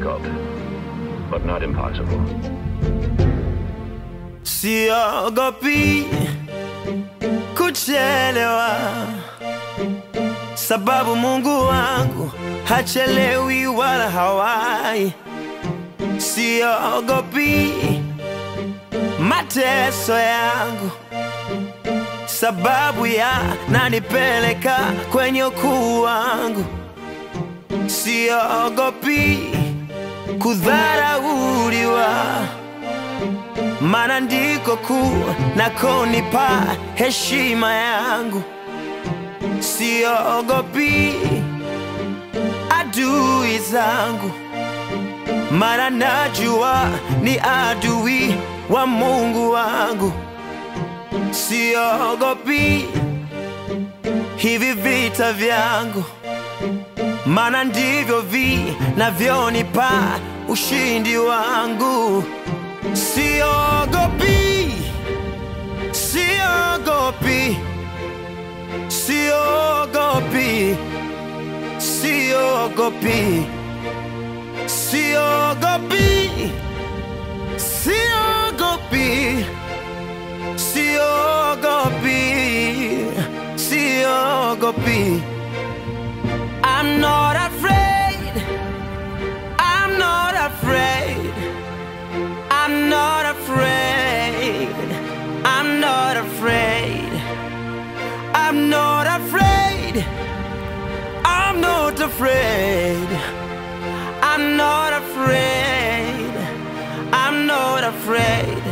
difficult, but not impossible. Siogopi kuchelewa, sababu Mungu wangu hachelewi wala hawai. Siogopi mateso yangu, sababu yananipeleka kwenye ukuu wangu. Siogopi kudharauliwa maana ndiko kuu nakonipa heshima yangu. Siogopi adui zangu, maana najua ni adui wa Mungu wangu. Siogopi hivi vita vyangu, maana ndivyo vinavyonipa ushindi wangu. Siogopi, siogopi, siogopi, siogopi, siogopi, siogopi, siogopi, siogopi. I'm not afraid. I'm not afraid. I'm not afraid. I'm not afraid. I'm not afraid. I'm not afraid. I'm not afraid. I'm not afraid.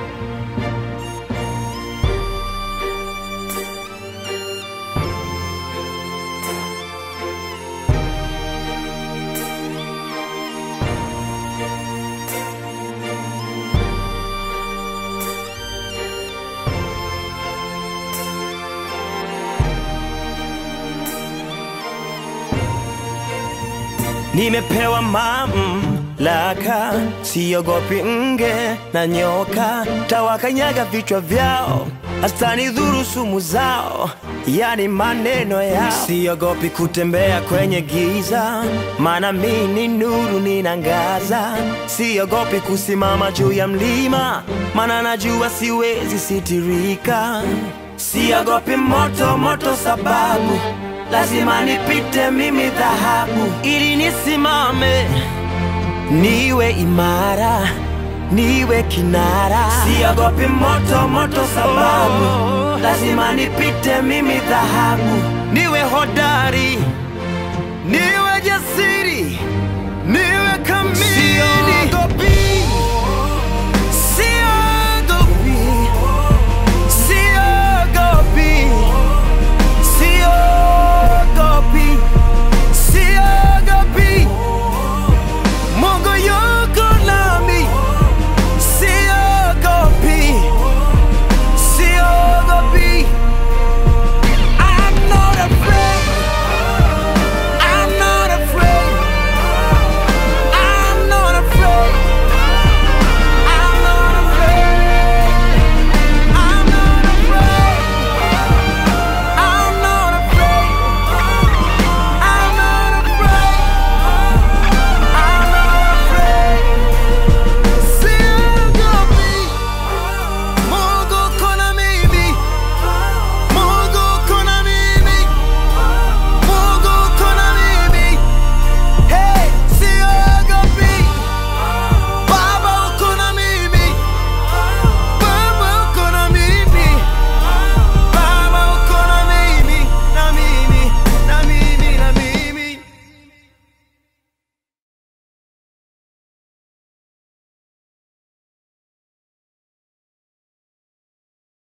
Nimepewa mamlaka, siogopi nge na nyoka, tawakanyaga vichwa vyao, hastanidhuru sumu zao, yani maneno yao. Siogopi kutembea kwenye giza, maana mi ni nuru ninangaza. Siogopi kusimama juu ya mlima, maana najua siwezi sitirika. Siogopi moto moto, sababu lazima nipite mimi dhahabu, ili nisimame niwe imara, niwe kinara. Siogopi moto moto, sababu lazima nipite mimi dhahabu, niwe hodari, niwe jasiri